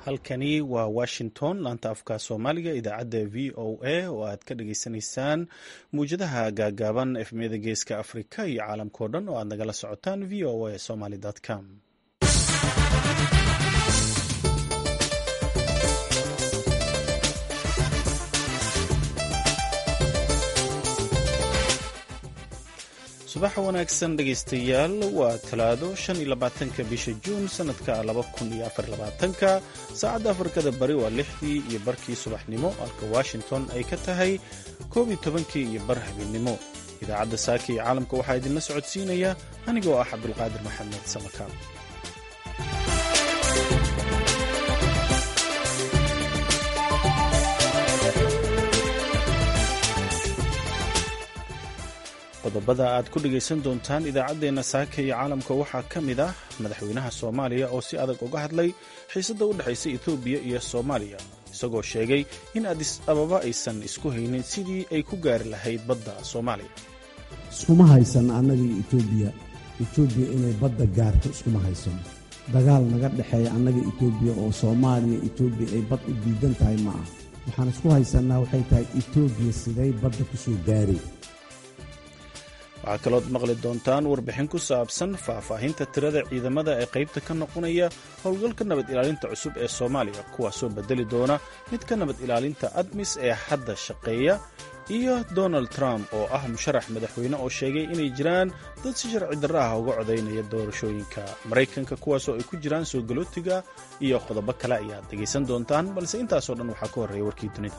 halkani waa washington laanta afka soomaaliga idaacadda v o a oo aad ka dhageysanaysaan muwjadaha gaagaaban efmiyada geeska afrika iyo caalamkao dhan oo aad nagala socotaan v o a somaly com subax wanaagsan dhegaystayaal waa talaado shan iyo labaatanka bisha juun sanadka laba kun iyo afar labaatanka saacadda afrikada bari waa lixdii iyo barkii subaxnimo halka washington ay ka tahay koob iyo tobankii iyo bar habeennimo idaacadda saaka iyo caalamka waxaa idinla socodsiinaya anigoo ah cabdulqaadir maxamed samakaal qodobada aad ku dhegaysan doontaan idaacaddeenna saaka iyo caalamka waxaa ka mid ah madaxweynaha soomaaliya oo si adag uga hadlay xiisadda u dhexaysa etoobiya iyo soomaaliya isagoo sheegay in adis ababa aysan isku haynin sidii ay ku gaari lahayd badda soomaaliya iskuma haysan annagii etoobiya etoobiya inay badda gaarto iskuma haysan dagaal naga dhexeeya annaga etoobiya oo soomaaliya etoobiya ay bad u diidan tahay ma ah waxaan isku haysannaa waxay tahay etoobiya siday badda ku soo gaari waxaa kalood maqli doontaan warbixin ku saabsan faahfaahinta tirada ciidamada ee qaybta ka noqonaya howlgalka nabad ilaalinta cusub ee soomaaliya kuwaasoo bedeli doona mid ka nabad ilaalinta admis ee hadda shaqeeya iyo donald trump oo ah musharax madaxweyne oo sheegay inay jiraan dad si sharci darra ah uga codaynaya doorashooyinka maraykanka kuwaasoo ay ku jiraan soo galootiga iyo qodobo kale ayaad dhegaysan doontaan balse intaasoo dhan waxaa ka horreeya warkii dunida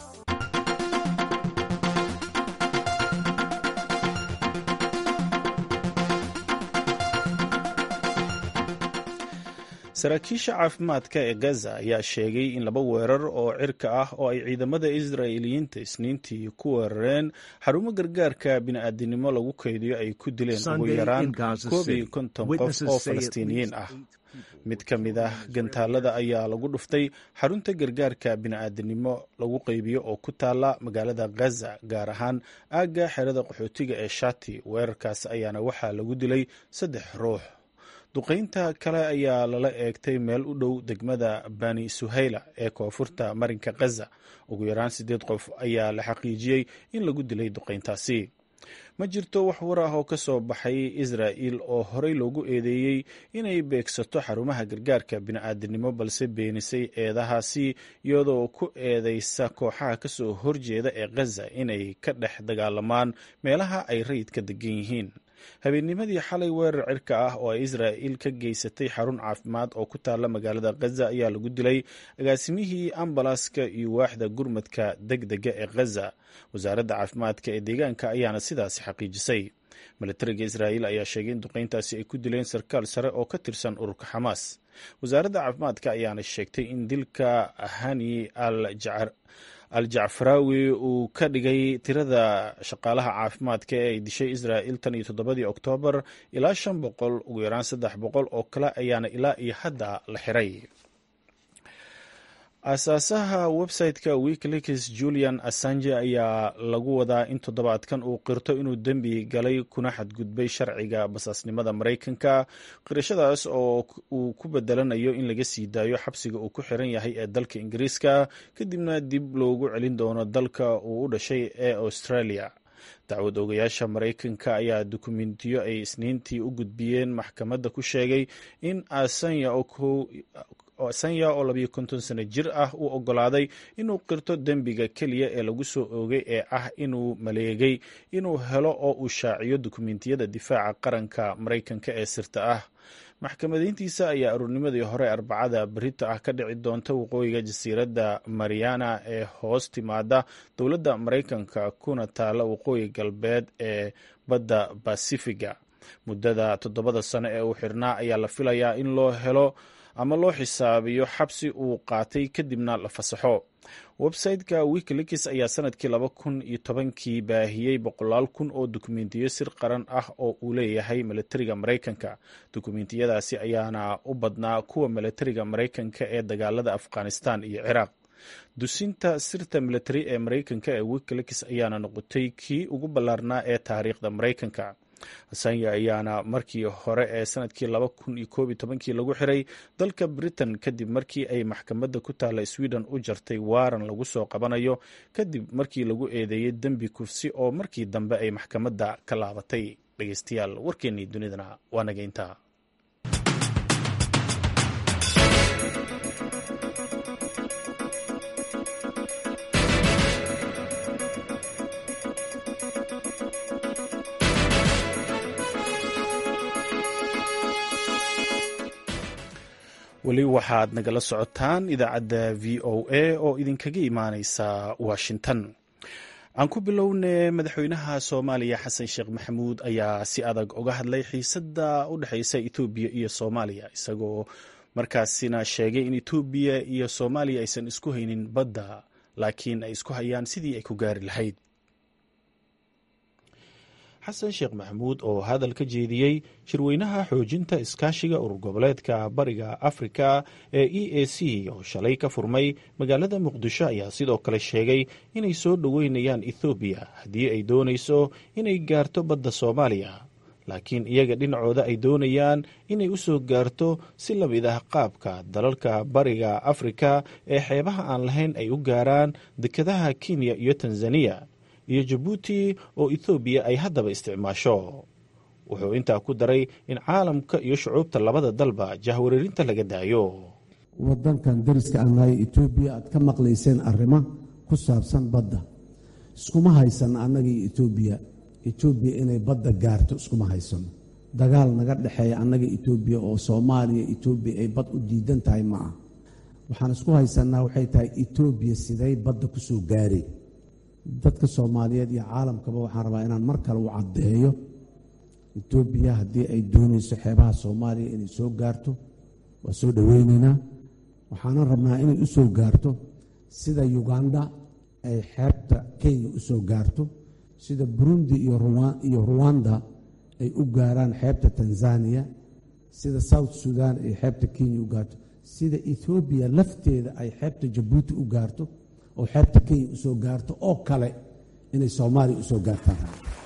saraakiisha caafimaadka ee gaza ayaa sheegay in laba weerar oo cirka ah oo ay ciidamada israa'iiliyiinta isniintii ku weerareen xarumo gargaarka bini'aadinimo lagu kaydiyo ay ku dileen ugu yaraan koob iyo konton qof oo falastiiniyiin ah mid ka mid ah gantaalada ayaa lagu dhuftay xarunta gargaarka bini'aadinimo lagu qaybiyo oo ku taala magaalada gaza gaar ahaan aagga xerada qaxootiga ee shati weerarkaas ayaana waxaa lagu dilay saddex ruux duqaynta kale ayaa lala eegtay meel u dhow degmada bani suhayla ee koonfurta marinka khaza ugu yaraan siddeed qof ayaa la xaqiijiyey in lagu dilay duqayntaasi ma jirto wax war ah oo ka soo baxay israa'il oo horey loogu eedeeyey inay beegsato xarumaha gargaarka bini'aadinimo balse beenisay eedahaasi iyadoo ku eedeysa kooxaha kasoo horjeeda ee khaza inay ka dhex dagaalamaan meelaha ay rayidka degan yihiin habeennimadii xalay weerar cirka ah oo ay israa'il ka geysatay xarun caafimaad oo ku taalla magaalada khaza ayaa lagu dilay agaasimihii ambalaska iyo waaxda gurmadka deg dega ee khaza wasaaradda caafimaadka ee deegaanka ayaana sidaasi xaqiijisay milatariga israa'iil ayaa sheegay in duqayntaasi ay ku dileen sarkaal sare oo ka tirsan ururka xamaas wasaaradda caafimaadka ayaana sheegtay in dilka hani al jacar al-jacfaraawi uu ka dhigay tirada shaqaalaha caafimaadka ee ay dishay israa'il tan iyo toddobadii oktoobar ilaa shan boqol ugu yaraan saddex boqol oo kale ayaana ilaa iyo hadda la xiray aasaasaha website-ka wikileaks julian assange ayaa lagu wadaa in toddobaadkan uu qirto inuu dembi galay kuna xadgudbay sharciga basaasnimada maraykanka qirashadaas oo uu ku bedelanayo in laga sii daayo xabsiga uu ku xiran yahay ee dalka ingiriiska kadibna dib loogu celin doono dalka uu u dhashay ee australia dacwad ogayaasha maraykanka ayaa dukumentiyo ay isniintii u gudbiyeen maxkamadda ku sheegay in asanya sanya oo labiyo konton sano jir ah uu oggolaaday inuu qirto dembiga keliya ee lagu soo oogay ee ah inuu maleegay inuu helo oo uu shaaciyo dukumentiyada difaaca qaranka maraykanka ee sirta ah maxkamadayntiisa ayaa aruurnimadii hore arbacada berita ah ka dhici doonta waqooyiga jasiiradda mariana ee hoos timaada dowladda maraykanka kuna taala waqooyi galbeed ee badda basifiga muddada toddobada sano ee uu xirnaa ayaa la filayaa in loo helo ama loo xisaabiyo xabsi uu qaatay kadibna la fasaxo website-ka wikileaks ayaa sanadkii laba kun iyo tobankii baahiyey boqolaal kun oo dukumentiyo sir qaran ah oo uu leeyahay milatariga maraykanka dukumentiyadaasi ayaana u badnaa kuwa milatariga maraykanka ee dagaalada afghanistan iyo ciraaq dusinta sirta milatari ee maraykanka ee wikileaks ayaana noqotay kii ugu ballaarnaa ee taariikhda maraykanka assange ayaana markii hore ee sanadkii laba kun iyo koob iyo tobankii lagu xiray dalka britain kadib markii ay maxkamadda ku taalla sweden u jartay waaran lagu soo qabanayo kadib markii lagu eedeeyey dembi kufsi oo markii dambe ay maxkamadda ka laabatay dhegeystayaal warkeennii dunidana waa nageynta weli waxaad nagala socotaan idaacadda v o a oo idinkaga imaaneysa washington aan ku bilowne madaxweynaha soomaaliya xasan sheekh maxamuud ayaa si adag uga hadlay xiisadda u dhexeysa etoobiya iyo soomaaliya isagoo markaasina sheegay in etoobiya iyo soomaaliya aysan isku haynin badda laakiin ay isku hayaan sidii ay ku gaari lahayd xasan sheekh maxamuud oo hadal ka jeediyey shirweynaha xoojinta iskaashiga urur goboleedka bariga afrika ee e a c oo shalay ka furmay magaalada muqdisho ayaa sidoo kale sheegay inay soo dhoweynayaan ethoobiya haddii ay doonayso inay gaarto badda soomaaliya laakiin iyaga dhinacooda ay doonayaan inay u soo gaarto si lamid ah qaabka dalalka bariga afrika ee xeebaha aan lahayn ay u gaaraan dekedaha kenya iyo tanzaniya iyo jabuuti oo ethoobiya ay haddaba isticmaasho wuxuu intaa ku daray in caalamka iyo shucuubta labada dalba jahwareerinta laga daayo wadankan dariska aan nahay etoobiya aad ka maqlayseen arrimo ku saabsan badda iskuma haysan annagii etoobiya etoobiya inay badda gaarto iskuma haysano dagaal naga dhexeeya annaga etoobiya oo soomaaliya etoobiya ay bad u diidan tahay ma ah waxaan isku haysanaa waxay tahay etoobiya siday badda ku soo gaareen dadka soomaaliyeed iyo caalamkaba waxaan rabaa inaan mar kale u caddeeyo etoobiya haddii ay doonayso xeebaha soomaaliya inay soo gaarto waa soo dhoweyneynaa waxaanan rabnaa inay u soo gaarto sida uganda ay xeebta kenya u soo gaarto sida burundi iyo ruwanda ay u gaaraan xeebta tanzaniya sida south sudan ay xeebta kenya u gaarto sida ethoobiya lafteeda ay xeebta jabuuti u gaarto oo xeebta kenya u soo gaarto oo kale inay soomaaliya u soo gaartaan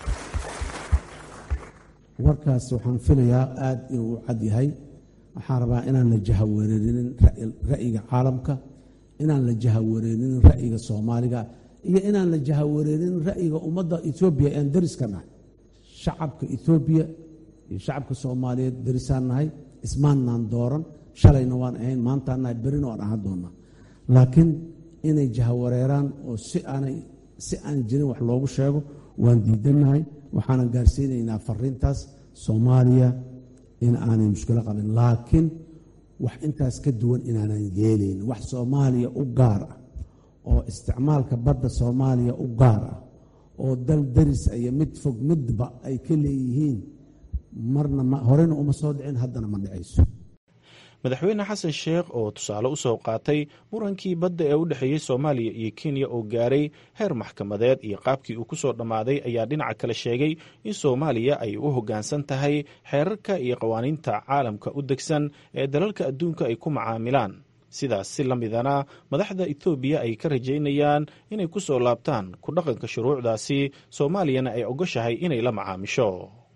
warkaas waxaan filayaa aada inuu u cad yahay waxaan rabaa inaan la jahawareerinin ra'yiga caalamka inaan la jahawareerinin ra'yiga soomaaliga iyo inaan la jahawareerinin ra'yiga ummadda etoobiya ean dariska nahay shacabka etoobiya iyo shacabka soomaaliyeed darisaan nahay ismaannaan dooran shalayna waan ahayn maantaan nahay berina waan ahaan doonaa laakiin inay jahawareeraan oo si aanay si aan jirin wax loogu sheego waan diidannahay waxaanan gaarsiinaynaa fariintaas soomaaliya in aanay mushkilo qabin laakiin wax intaas ka duwan inaanan yeelayn wax soomaaliya u gaar ah oo isticmaalka badda soomaaliya u gaar ah oo dal daris iyo mid fog midba ay ka leeyihiin marna horena uma soo dhicin haddana ma dhicayso madaxweyne xasan sheekh oo tusaale u soo qaatay murankii badda ee u dhexeeyey soomaaliya iyo kenya oo gaaray heer maxkamadeed iyo qaabkii uu ku soo dhammaaday ayaa dhinaca kale sheegay in soomaaliya ay u hoggaansan tahay xeerarka iyo qawaaniinta caalamka u degsan ee dalalka adduunka ay ku macaamilaan sidaas si la midana madaxda etoobiya ay ka rajaynayaan inay ku soo laabtaan ku dhaqanka shuruucdaasi soomaaliyana ay ogoshahay inay la macaamisho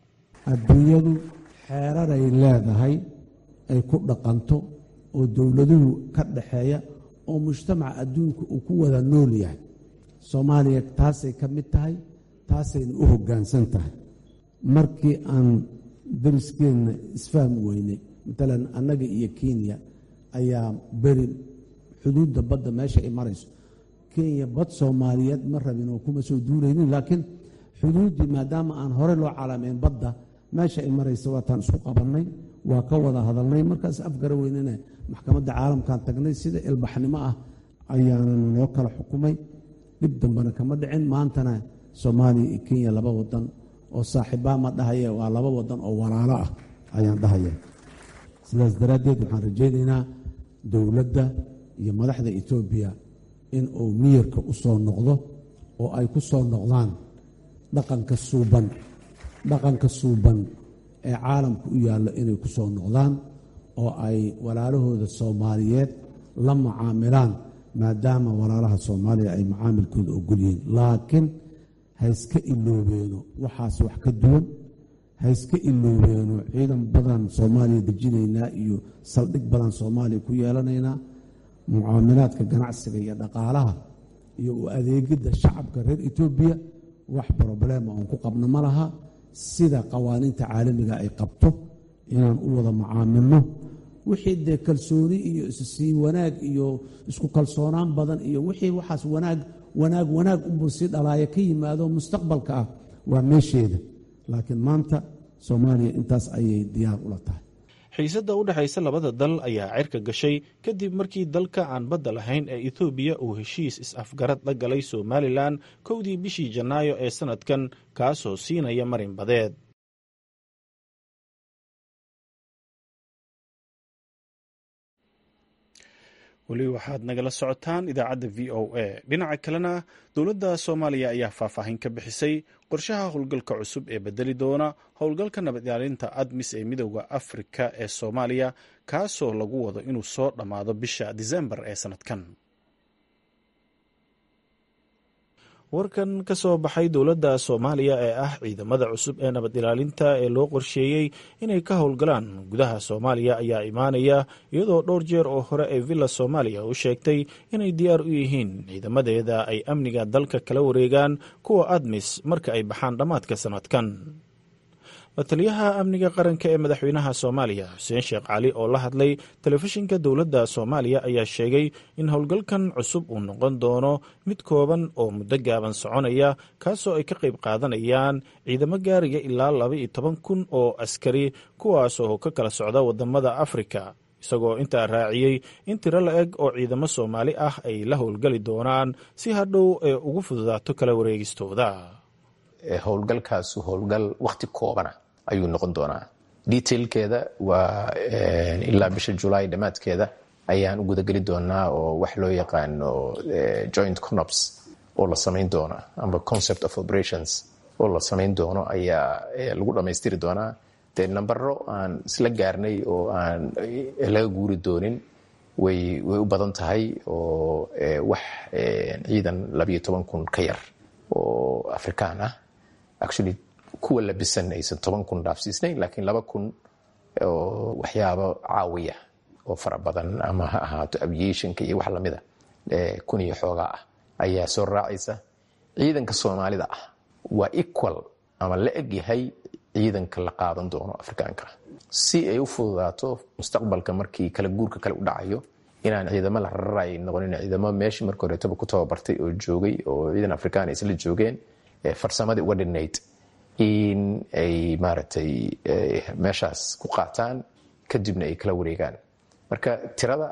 adduunyadu xeeraray leedahay ay ku dhaqanto oo dowladuhu ka dhaxeeya oo mujtamaca adduunka uu ku wada nool yahay soomaaliya taasay ka mid tahay taasayna u hoggaansan tahay markii aan dariskeenna isfahmi weynay matalan annaga iyo kenya ayaa beri xuduudda badda meesha ay marayso kenya bad soomaaliyeed ma rabin oo kuma soo duuraynin laakiin xuduuddii maadaama aan hore loo calaamayn badda meesha ay maraysa waataan isku qabannay waa ka wada hadalnay markaas afgara weynena maxkamadda caalamkan tagnay sida ilbaxnimo ah ayaanan loo kala xukumay dhib dambena kama dhicin maantana soomaaliya iyo kenya laba wadan oo saaxiibbaa ma dhahaye waa laba wadan oo walaalo ah ayaan dhahaya sidaas daraaddeed waxaan rajaynaynaa dowladda iyo madaxda etoobiya in uu miyirka u soo noqdo oo ay ku soo noqdaan dhaqanka suuban dhaqanka suuban ee caalamka u yaallo inay ku soo noqdaan oo ay walaalahooda soomaaliyeed la mucaamilaan maadaama walaalaha soomaaliya ay macaamilkooda ogol yihiin laakiin ha iska iloobeeno waxaas wax ka duwan ha iska iloobeeno ciidan badan soomaaliya dejinaynaa iyo saldhig badan soomaaliya ku yeelanaynaa mucaamilaadka ganacsiga iyo dhaqaalaha iyo u adeegidda shacabka reer etoobiya wax broblema oon ku qabno ma laha sida qawaaniinta caalamiga ay qabto inaan u wada mucaamilno wixii dee kalsooni iyo issii wanaag iyo isku kalsoonaan badan iyo wixii waxaas wanaag wanaag wanaag unbuu sii dhalaaya ka yimaado mustaqbalka ah waa meesheeda laakiin maanta soomaaliya intaas ayay diyaar ula tahay xiisadda u dhexaysa labada dal ayaa cirka gashay kadib markii dalka aan badda lahayn ee ethoobiya uu heshiis is-afgarad la galay somalilan kowdii bishii janaayo ee sannadkan kaasoo siinaya marin badeed weli waxaad nagala socotaan idaacadda v o a dhinaca kalena dowladda soomaaliya ayaa faahfaahin ka bixisay qorshaha howlgalka cusub ee bedeli doona howlgalka nabad ilaalinta admis ee midooda afrika ee soomaaliya kaasoo lagu wado inuu soo dhammaado bisha disembar ee sannadkan warkan ka soo baxay dowladda soomaaliya ee ah ciidamada cusub ee nabad ilaalinta ee loo qorsheeyey inay ka howlgalaan gudaha soomaaliya ayaa imaanaya iyadoo dhowr jeer oo hore ee villa soomaaliya u sheegtay inay diyaar u yihiin ciidamadeeda ay amniga dalka kala wareegaan kuwa admis marka ay baxaan dhammaadka sannadkan la-taliyaha amniga qaranka ee madaxweynaha soomaaliya xuseen sheekh cali oo la hadlay telefishinka dowladda soomaaliya ayaa sheegay in howlgalkan cusub uu noqon doono mid kooban oo muddo gaaban soconaya kaasoo ay ka qayb qaadanayaan ciidamo gaaraya ilaa laba iyo toban kun oo askari kuwaasoo ka kala socda wadamada afrika isagoo intaa raaciyey in tiro la-eg oo ciidamo soomaali ah ay la howlgali doonaan si hadhow ee ugu fududaato kala wareegistooda howlgalkaasu howlgal wakti koobana ayuu noqon doonaa detailkeeda waa ilaa bisha julaay dhammaadkeeda ayaan u gudageli doonaa oo wax loo yaqaano joint conops oo la samayn doono amba concept of operations oo la samayn doono ayaa lagu dhammaystiri doonaa dee nambaro aan isla gaarnay oo aan laga guuri doonin way way u badan tahay oo wax ciidan labayo toban kun ka yar oo afrikaan ah actually kuwa labisan aysan toban kun dhaafsiisnayn laakiin laba kun oo waxyaabo caawiya oo fara badan ama ha ahaato aviationka iyo wax lamida kun iyo xoogaa ah ayaa soo raacaysa ciidanka soomaalida ah waa equal ama la eg yahay ciidanka la qaadan doono afrikaanka si ay u fududaato mustaqbalka markii kala guurka kale u dhacayo inaan ciidamo la rararay noqonin ciidamo meeshii marka horeetaba ku tababartay oo joogay oo ciidan afrikaan ay isla joogeen farsamadii uga dhinayd in ay maaragtay meeshaas ku qaataan kadibna ay kala wareegaan marka tirada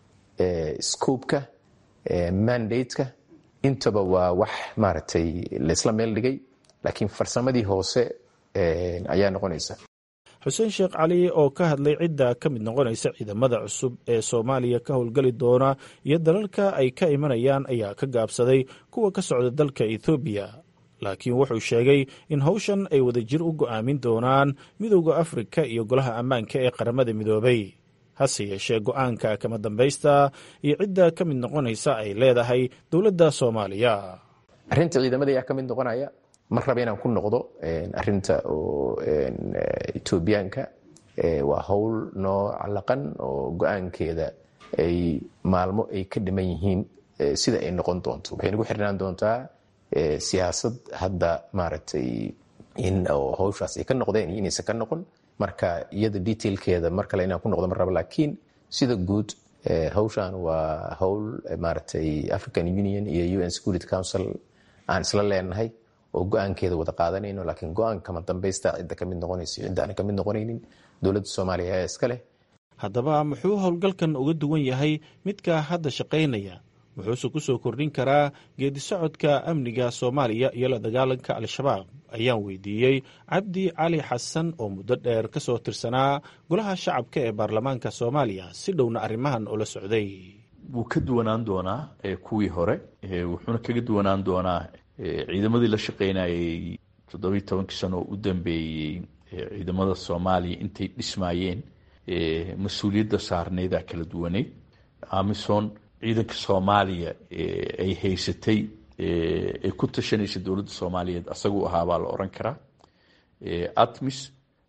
scoobka mandateka intaba waa wax maaragtay laysla meel dhigay laakiin farsamadii hoose ayaa noqonaysa xuseen sheekh cali oo ka hadlay cidda ka mid noqonaysa ciidamada cusub ee soomaaliya ka howlgali doona iyo dalalka ay ka imanayaan ayaa ka gaabsaday kuwa ka socda dalka ethoobiya laakiin wuxuu sheegay in howshan ay wadajir u go'aamin doonaan midowda afrika iyo golaha ammaanka ee qaramada midoobay hase yeeshee go'aanka kama dambaysta iyo cidda ka mid noqonaysa ay leedahay dowladda soomaaliya arrinta ciidamada ayaa ka mid noqonaya mar raba inaan ku noqdo arinta oo etoobiyaanka waa howl noo calaqan oo go-aankeeda ay maalmo ay ka dhiman yihiin sida ay noqon doonto waxay nagu xirnaan doontaa siyaasad hadda maaragtay in howshaas ay ka noqdeen iyo inaysan ka noqon marka iyada detailkeeda mar kale inaan ku noqdo mar raba laakiin sida guud howshan waa howl maaragtay african union iyo un security council aan isla leenahay oo go-aankeeda wada qaadanayno laakiin go-aanka kama dambaysta cidda kamid noqonayso cidda aan kamid noqonaynin dowladda soomaaliya ayaa iska leh haddaba muxuu howlgalkan uga duwan yahay midka hadda shaqaynaya wuxuuse ku soo kordhin karaa geedi socodka amniga soomaaliya iyo la dagaalanka al-shabaab ayaan weydiiyey cabdi cali xasan oo muddo dheer ka soo tirsanaa golaha shacabka ee baarlamaanka soomaaliya si dhowna arrimahan ula socday wuu ka duwanaan doonaa kuwii hore wuxuuna kaga duwanaan doonaa ciidamadii la shaqaynayay toddobiyi tobankii sano oo u dambeeyey ciidamada soomaaliya intay dhismaayeen mas-uuliyadda saarneydaa kala duwaneyd amison ciidanka soomaaliya ay haysatay ay ku tashanaysa dowladda soomaaliyeed asaguu ahaa baa la oran karaa atmis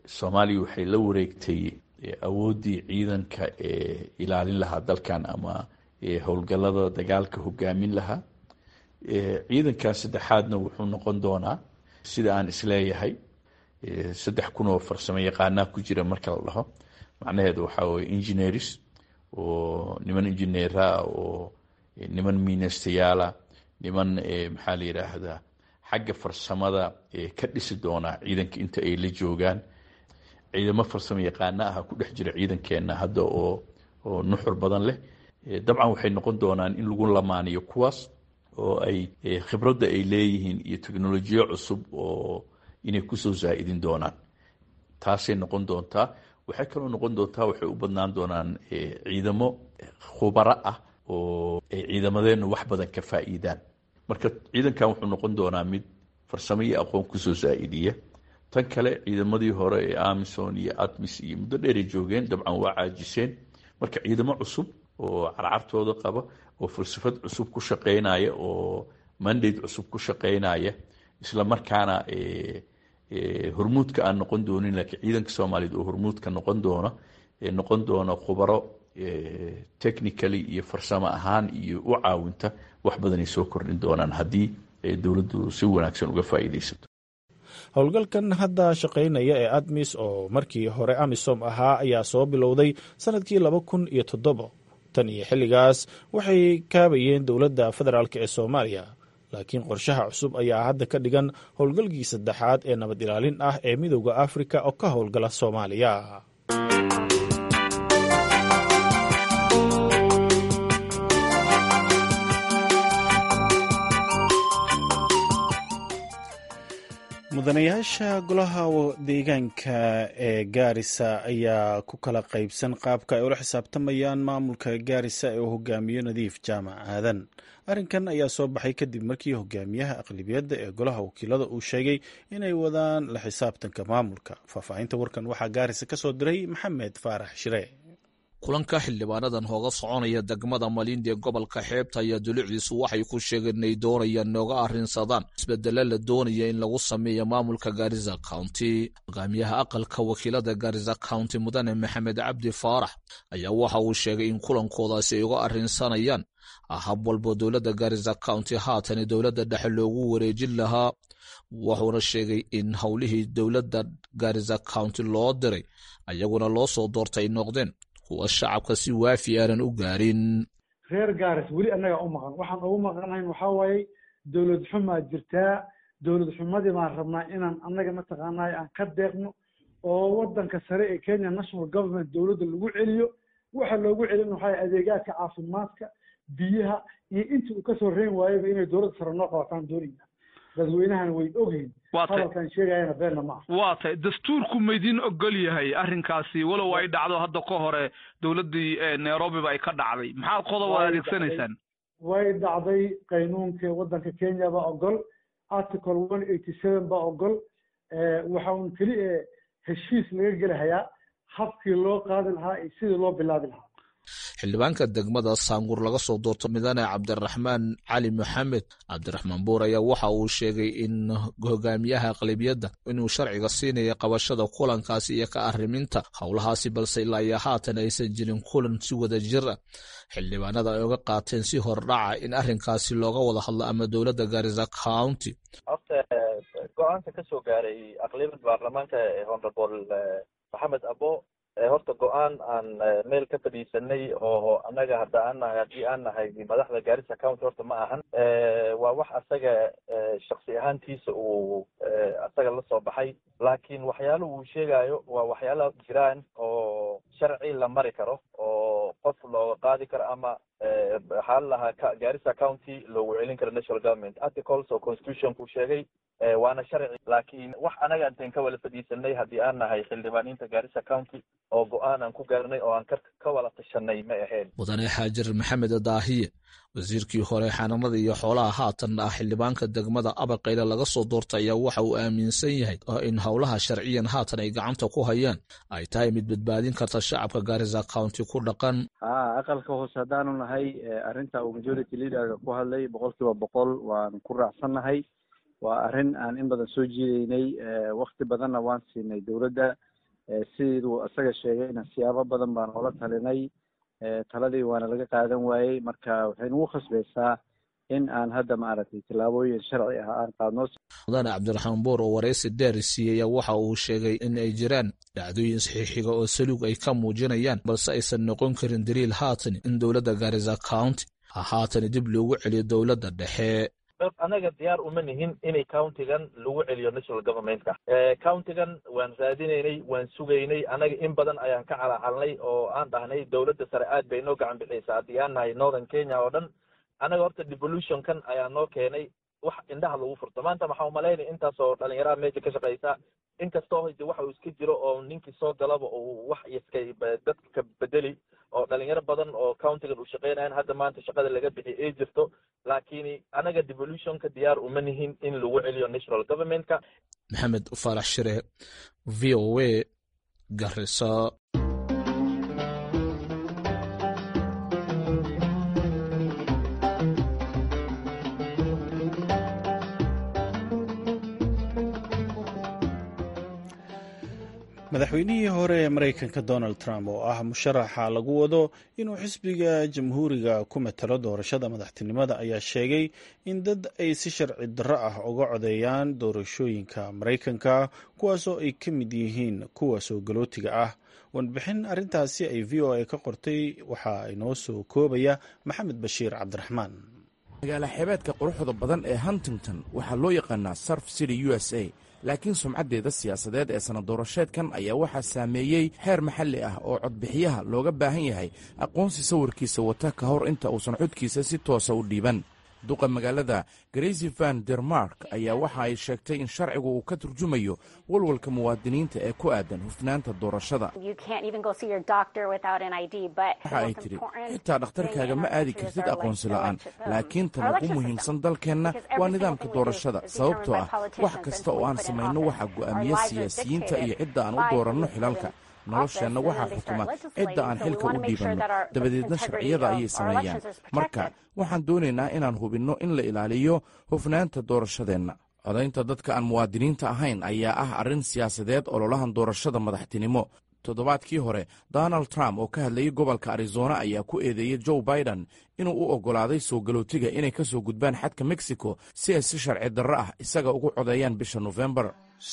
soomaaliya waxay la wareegtay awooddii ciidanka ee ilaalin lahaa dalkan ama howlgallada dagaalka hogaamin lahaa ciidankan saddexaadna wuxuu noqon doonaa sida aan isleeyahay saddex kun oo farsamo yaqaanaa ku jira marka la dhaho macnaheedu waxaa weye engineers oo niman engineeraa oo niman miinastayaala niman maxaa la yidhaahdaa xagga farsamada ka dhisi doonaa ciidanka inta ay la joogaan ciidamo farsamo yaqaana ah ku dhex jira ciidankeenna hadda oo oo nuxur badan leh dabcan waxay noqon doonaan in lagu lamaaniyo kuwaas oo ay khibradda ay leeyihiin iyo teknolojiyo cusub oo inay kusoo zaa'idin doonaan taasay noqon doontaa waxay kaloo noqon doontaa waxay u badnaan doonaan ciidamo khubaro ah oo ay ciidamadeennu wax badan ka faa'iidaan marka ciidankan wuxuu noqon doonaa mid farsamo iyo aqoon kusoo zaa'idiya tan kale ciidamadii hore ee amison iyo atmis iyo muddo dheeray joogeen dabcan waa caajiseen marka ciidamo cusub oo carcartooda qaba oo falsafad cusub ku shaqeynaya oo mandate cusub ku shaqeynaya isla markaana hormuudka aan noqon doonin laakiin ciidanka soomaaliyeed oo hormuudka noqon doona noqon doona khubaro technically iyo farsamo ahaan iyo u caawinta wax badanay soo kordhin doonaan haddii dowladdu si wanaagsan uga faa'iidaysato howlgalkan hadda shaqaynaya ee admis oo markii hore amisom ahaa ayaa soo bilowday sanadkii laba kun iyo toddobo tan iyo xilligaas waxay kaabayeen dowladda federaalk ee soomaaliya laakiin qorshaha cusub ayaa hadda ka dhigan howlgalkii saddexaad ee nabad ilaalin ah ee midowda afrika oo ka howlgala soomaaliya mudanayaasha golaha deegaanka ee gaarisa ayaa ku kala qaybsan qaabka ay ula xisaabtamayaan maamulka gaarisa ee uu hogaamiyo nadiif jaamac aadan arrinkan ayaa soo baxay kadib markii hogaamiyaha aqlibiyadda ee golaha wakiilada uu sheegay inay wadaan la xisaabtanka maamulka faahfaahinta warkan waxaa gaarisa ka soo diray maxamed faarax shire kulanka xildhibaanadan hooga soconaya degmada malindi ee gobolka xeebta ayaa dulucdiisu waxay ku sheegeen inay doonayaan nooga arrinsadaan isbedelo la doonaya in lagu sameeyo maamulka gaarisa county hogaamiyaha aqalka wakiilada gaarisa county mudane maxamed cabdi faarax ayaa waxa uu sheegay in kulankoodaasi ay uga arrinsanayaan hab walbo dowladda gaarisa county haatani dowladda dhexe loogu wareejin lahaa wuxuuna sheegay in howlihii dowladda gaarisa county loo diray ayaguna loo soo doortay ay noqdeen kuwa shacabka si waafi aanan u gaarin reer gaaris weli annaga u maqan waxaan ugu maqanayn waxaa waaye dowlad xumaa jirtaa dowlad xumadii baan rabnaa inaan annaga mataqaanay aan ka deeqno oo wadanka sare ee kenya national government dowladda lagu celiyo waxa loogu celin waxaa adeegaadka caafimaadka biyaha iyo intii uu kasoo reyn waayaba inay dowladda sare noo qabataan doonayna dadweynahana way ogyihin hadalkan sheegayana beenna ma aha waa tay dastuurku maydin ogol yahay arrinkaasi walow ay dhacdo hadda ka hore dowladdii nairobiba ay ka dhacday maxaad qodob ad adeegsanaysaan way dhacday qaynuunka waddanka kenya baa ogol article one eighty seven baa ogol waxa un keli e heshiis laga gelahayaa habkii loo qaadi lahaa iyo sidii loo bilaabi lahaa xildhibaanka degmada saanguur laga soo doorto midane cabdiraxmaan cali maxamed cabdiraxmaan buur ayaa waxa uu sheegay in hogaamiyaha aqlabiyadda inuu sharciga siinaya qabashada kulankaasi iyo ka arriminta howlahaasi balse ilaa iyo haatan aysan jirin kulan si wada jir ah xildhibaanada ay uga qaateen si hordhaca in arrinkaasi looga wada hadlo ama dowladda gaarisa county horta go-aanka ka soo gaaray aqlabiyad baarlamaanka honorable maxamed abo horta go-aan aan meel ka fadhiisanay oo annaga hadda aan nahay haddii aan nahay madaxda gaarisa county horta ma ahan waa wax asaga shaksi ahaantiisa uu asaga la soo baxay laakiin waxyaala uu sheegayo waa waxyaala jiraan oo sharci la mari karo oo qof looga qaadi karo ama waxaa la lahaa gaarisa county loogu celin karo national government articles oo constitutionku sheegay waana sharci laakiin wax anaga intayn ka wala fadhiisanay haddii aan nahay xildhibaaniinta gaarisa county oo go-aan aan ku gaarnay oo aan ka wala tashanay ma ahayn mudane xaajir maxamed daahiye wasiirkii hore xanaanada iyo xoolaha haatan ah xildhibaanka degmada abaqayle laga soo doortay ayaa waxa uu aaminsan yahay in howlaha sharciyan haatan ay gacanta ku hayaan ay tahay mid badbaadin karta shacabka gaarisa county ku dhaqan ha aqalka hoose haddaanu nahay arrinta uu majority leaderka ku hadlay boqol kiiba boqol waan ku raacsannahay waa arrin aan in badan soo jiideynay wakti badanna waan siinay dowladda siduu isaga sheegayna siyaabo badan baan oola talinay taladii waana laga qaadan waayey marka waxay nagu khasbaysaa in aan hadda maaragtay tillaabooyin sharci ah aan qaadno mudane cabdiraxmaan boor oo waraysi dheer siiyey waxa uu sheegay in ay jiraan dhacdooyin saxiixiga oo saluug ay ka muujinayaan balse aysan noqon karin daliil haatan in dowladda garisa county haatan dib loogu celiyo dowladda dhexe anaga diyaar uma nihin inay countigan lagu celiyo national governmentka countigan waan raadinaynay waan sugaynay anaga in badan ayaan ka calacalnay oo aan dhahnay dowladda sare aad bay noo gacan bixiysaa haddii aan nahay northern kenya oo dhan anaga horta devolutionkan ayaa noo keenay wax indhaha lagu furto maanta maxaa umalaynaya intaasoo dhalinyaraha meesha ka shaqaysa inkastoo de waxa uu iska jiro oo ninkii soo galaba uu wax iska dadka ka bedeli oo dhalinyaro badan oo countigan uu shaqeynayan hadda maanta shaqada laga bixi ay jirto laakiin anaga devolutionka diyaar uma nihin in lagu celiyo national governmentka maxamed faarax shire v o a garisa madaxweynihii hore ee maraykanka donald trump oo ah musharaxa lagu wado inuu xisbiga jamhuuriga ku matalo doorashada madaxtinimada ayaa sheegay in dad ay si sharci darro ah uga codeeyaan doorashooyinka maraykanka kuwaasoo ay ka mid yihiin kuwa soo galootiga ah warbixin arrintaasi ay v o a ka qortay waxaa inoo soo koobaya maxamed bashiir cabdiraxmaan magaala xeebeedka quruxda badan ee huntington waxaa loo yaqaanaa surf city u s a laakiin sumcaddeeda siyaasadeed ee sana doorasheedkan ayaa waxaa saameeyey xeer maxalli ah oo codbixiyaha looga baahan yahay aqoonsi sawirkiisa wata ka hor inta uusan codkiisa si toosa u dhiiban duqa magaalada grasy van dermark ayaa waxa ay sheegtay in sharcigu uu ka turjumayo walwalka muwaadiniinta ee ku aadan hufnaanta doorashada waxa ay tidhi xitaa dhakhtarkaaga ma aadi kartid aqoonsi la'aan laakiin tan ugu muhiimsan dalkeenna waa nidaamka doorashada sababtoo ah wax kasta oo aan samayno waxaa go'aamiya siyaasiyiinta iyo cidda aan u dooranno xilalka nolosheenna waxaa xukuma cidda aan xilka u dhiibanno dabadeedna sharciyada ayay sameeyaan marka waxaan doonaynaa inaan hubinno in la ilaaliyo hufnaanta doorashadeenna codaynta dadka aan muwaadiniinta ahayn ayaa ah arrin siyaasadeed ololahan doorashada madaxtinimo toddobaadkii hore donald trump oo ka hadlayay gobolka arizona ayaa ku eedeeyey joe biden inuu u oggolaaday soo galootiga inay ka soo gudbaan xadka mexico si ay si sharci darro ah isaga ugu codeeyaan bisha nofembar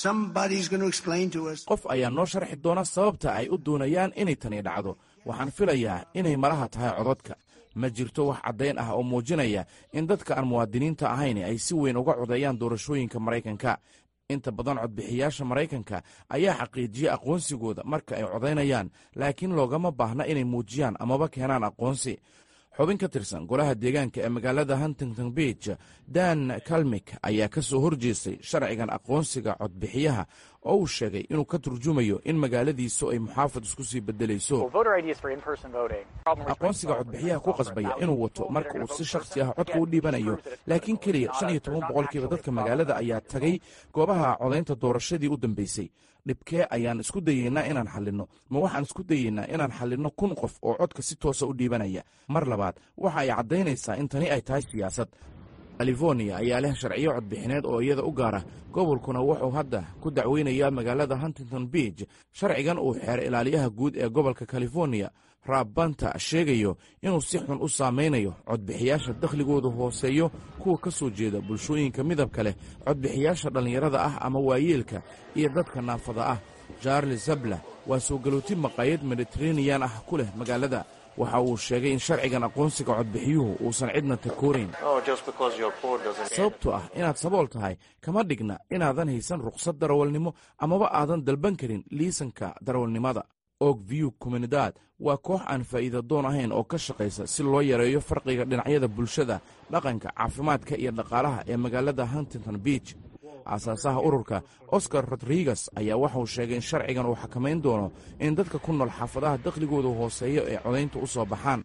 qof ayaa noo sharxi doona sababta ay u doonayaan inay tani dhacdo waxaan filayaa inay malaha tahay codadka ma jirto wax caddayn ah oo muujinaya in dadka aan muwaadiniinta ahayn ay si weyn uga codeeyaan doorashooyinka maraykanka inta badan codbixiyaasha maraykanka ayaa xaqiijiya aqoonsigooda marka ay codaynayaan laakiin loogama baahna inay muujiyaan amaba keenaan aqoonsi xubin ka tirsan golaha deegaanka ee magaalada huntington beach dan kalmik ayaa ka soo horjeestay sharcigan aqoonsiga codbixiyaha oo uu sheegay inuu ka turjumayo in magaaladiisu ay muxaafad isku sii bedelayso aqoonsiga codbixiyaha ku qasbaya inuu wato marka uu si shakhsi ah codka u dhiibanayo laakiin keliya shan iyo toban boqolkiiba dadka magaalada ayaa tagay goobaha codaynta doorashadii u dambeysay dhibkee ayaan isku dayeynaa inaan xallinno ma waxaan isku dayeynaa inaan xallinno kun qof oo codka si toosa u dhiibanaya mar labaad waxa ay caddaynaysaa in tani ay tahay siyaasad californiya ayaa leh sharciyo codbixineed oo iyada u gaara gobolkuna wuxuu hadda ku dacweynayaa magaalada huntington beach sharcigan uu xeer ilaaliyaha guud ee gobolka californiya raab banta sheegayo inuu si xun u saamaynayo codbixiyaasha dakhligooda hooseeyo kuwa ka soo jeeda bulshooyinka midabka leh codbixiyaasha dhallinyarada ah ama waayeelka iyo dadka naafada ah charles zabla waa soo galooti maqaayad mediteraneyan ah ku leh magaalada waxa uu sheegay in sharcigan aqoonsiga codbixiyuhu uusan cidna takoorayn sababtoo ah inaad sabool tahay kama dhigna inaadan haysan rukhsad darawalnimo amaba aadan dalban karin liisanka darawalnimada og view comunidad waa koox aan faa'iida doon ahayn oo ka shaqaysa si loo yareeyo farqiga dhinacyada bulshada dhaqanka caafimaadka iyo dhaqaalaha ee magaalada huntington beach aasaasaha ururka oscar rodriguez ayaa waxauu sheegay in sharcigan uu xakamayn doono in dadka ku nool xaafadaha dakhligooda hooseeyo ee codaynta u soo baxaan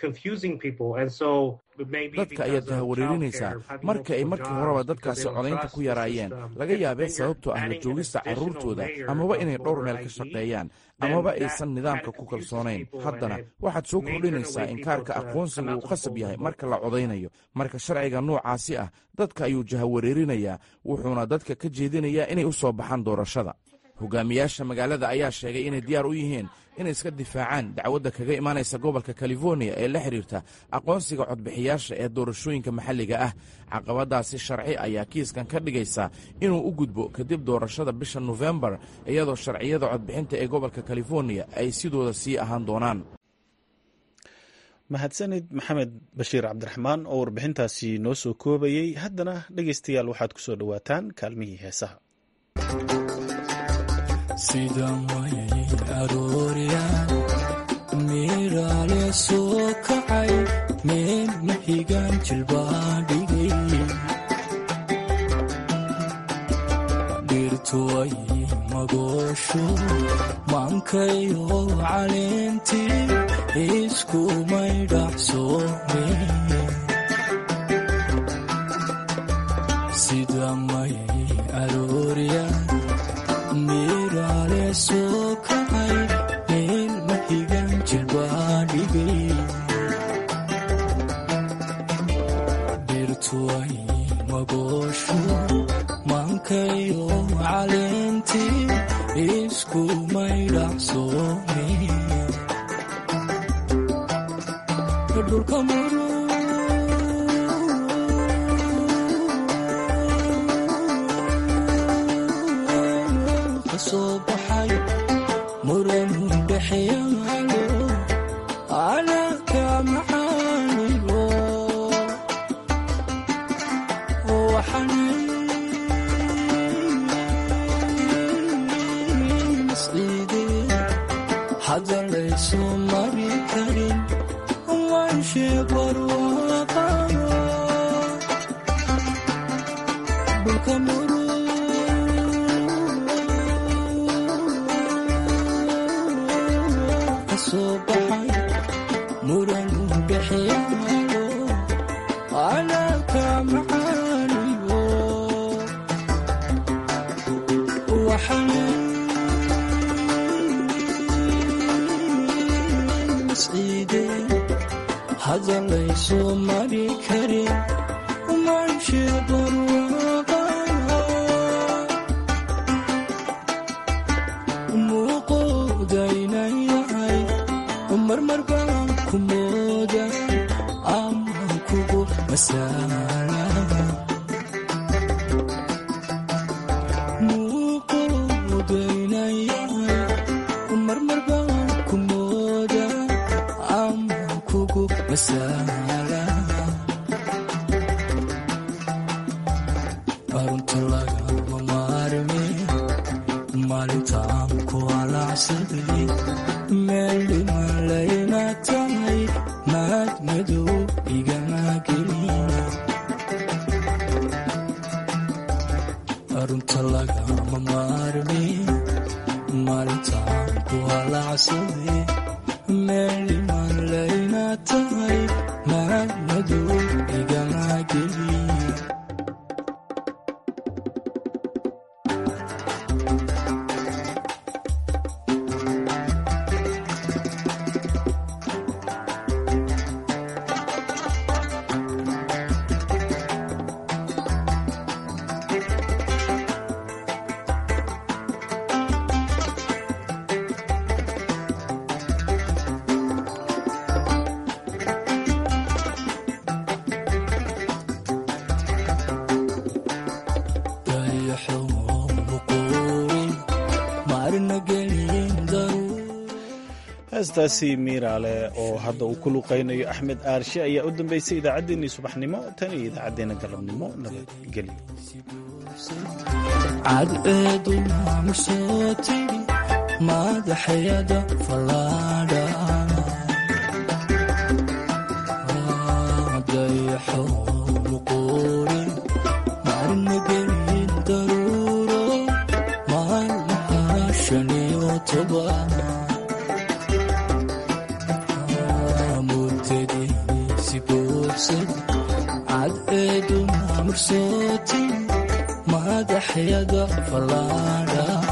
dadka ayaad tahawareerinaysaa marka ay markii horeba dadkaasi codaynta ku yaraayeen laga yaabee sababtoo ah la joogista carruurtooda amaba inay dhowr meel ka shaqeeyaan amaba aysan nidaamka ku kalsoonayn haddana waxaad soo kordhinaysaa in kaarka aqoonsiga uu qasab yahay marka la codaynayo marka sharciga noocaasi ah dadka ayuu jahawareerinayaa wuxuuna dadka ka jeedinayaa inay u soo baxaan doorashada hogaamiyaasha magaalada ayaa sheegay inay diyaar u yihiin inay iska difaacaan dacwadda kaga imaanaysa gobolka californiya ee la xidhiirta aqoonsiga codbixiyaasha ee doorashooyinka maxalliga ah caqabadaasi sharci ayaa kiiskan ka dhigaysa inuu u gudbo kadib doorashada bisha nofembar iyadoo sharciyada codbixinta ee gobolka californiya ay sidooda sii ahaan doonaan mahadsanid maxamed bashiir cabdiraxmaan oo warbixintaasi noo soo koobayey haddana dhegaystayaal waxaad ku soo dhowaataan kaalmihii heesaha sida mayay arooriyaan miiraale soo kacay meel mahigaan jilbaadhigay dhirtuway magoosho maankayo caleentii iskumay dhacsoome sida mayay arooriyaan miiraale soo kacay meel mahigan jilbaadhigay dhirtuway magoosho maankayo caleentii iskumay dhacsoome dhulka muru kasoo baxay muran dhexyaalo calaka macaanigo waxaan masciide hadda laysu mari karin wanshe barwaaqo dhulka muru kasoo baxay muran dhexyaalo calaka macaanigo waxaan masciide hadda laysu mari karin manshe barwaaqo muuqoodaynayahay marmar baan ku mooda ama kugu masaala muuqoodaynayahay marmar baan ku mooda ama kugu masaala arunta lagama maarme maalintaan ku alacsaday meel dhiman layna tahay maad madow igama gelin arunta lagama maarme maalintaan ku alacsaday meel dhiman layna tahay maad madow igama gelin heestaasi miiraale oo hadda uu ku luqaynayo axmed aarshe ayaa u dambeysay idaacaddeenii subaxnimo tan iyo idaacaddeenna galabnimo nabadgelyo cadceeduna musoo tigi madaxyada fallaadha dayaxo muquuri maalma gelin daruuro maalmaha shan iyo toban mudadiisi buuxsad cadceeduna mursoo tigi madaxyada fallaadha